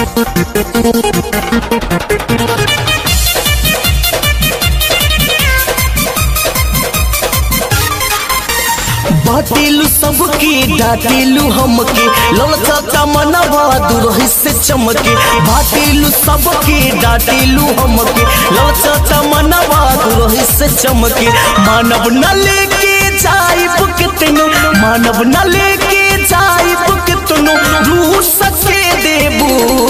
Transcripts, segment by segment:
बाटेलू सबके डाटेलू हमके ललचा मनवा दुरही से चमके बाटेलू सबके डाटेलू हमके ललचा मनवा दुरही से चमके मानव न लेके जाइब कितनो मानव न लेके जाइब कितनो रूह सके देबू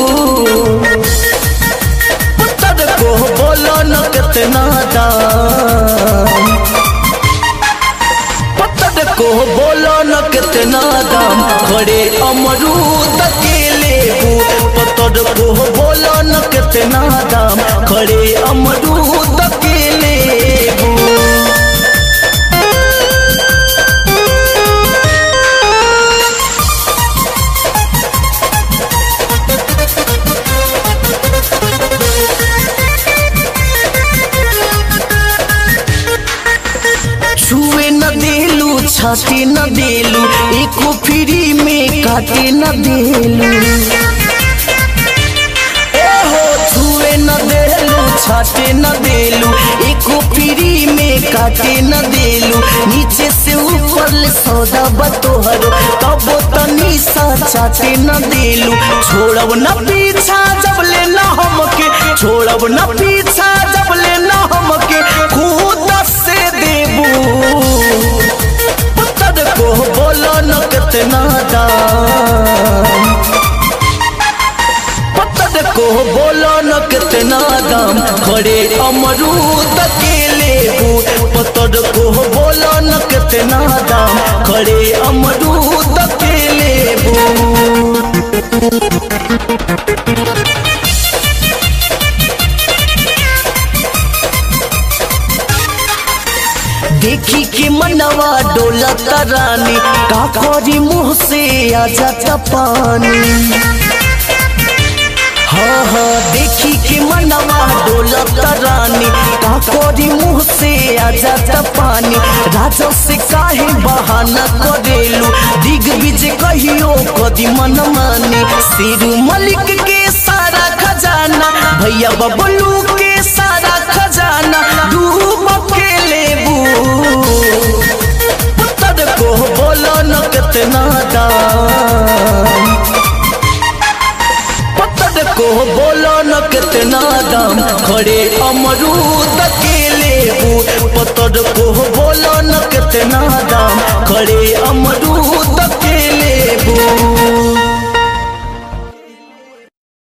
पुत्र को बोलो न कितना दाम पत्थर को बोलो न कितना दाम खड़े अमरूद के लेबू पत्थर को बोलो न कितना दाम खड़े अमरूद के लेबू छुए न देलू छाटे न देलू एको फ्री में काटे न देलू एहो छुए न देलू छाटे न देलू एको फ्री में काटे न देलू नीचे से ऊपर ले सौदा बतोहर तब तनी सा चाटे न देलू छोड़ब न पीछा जब ले न हमके छोड़ब न पीछा जब ले न हमके खुद से देबू पुत्र को बोलो न कितना दाम पत्थर को बोलो न कितना दाम खड़े अमरूद के लेबू पत्थर को बोलो न कितना दाम खड़े अमरूद के लेबू देखी के मनवा डोला रानी का करी मुंह से आ जाता पानी हाँ हाँ देखी के मनवा डोलत रानी का कोरी मुंह से आ जाता पानी राजा से काहे बहाना करेलू दिग बीज कहियो कदी मन मानी सिरू मलिक के सारा खजाना भैया बबलू के सारा खजाना डूब के लेबू पुत्र को बोलो न कितना दाम पत्थर को बोलो न कितना दाम खड़े अमरूद के लेबू पत्थर को बोलो न कितना दाम खड़े अमरूद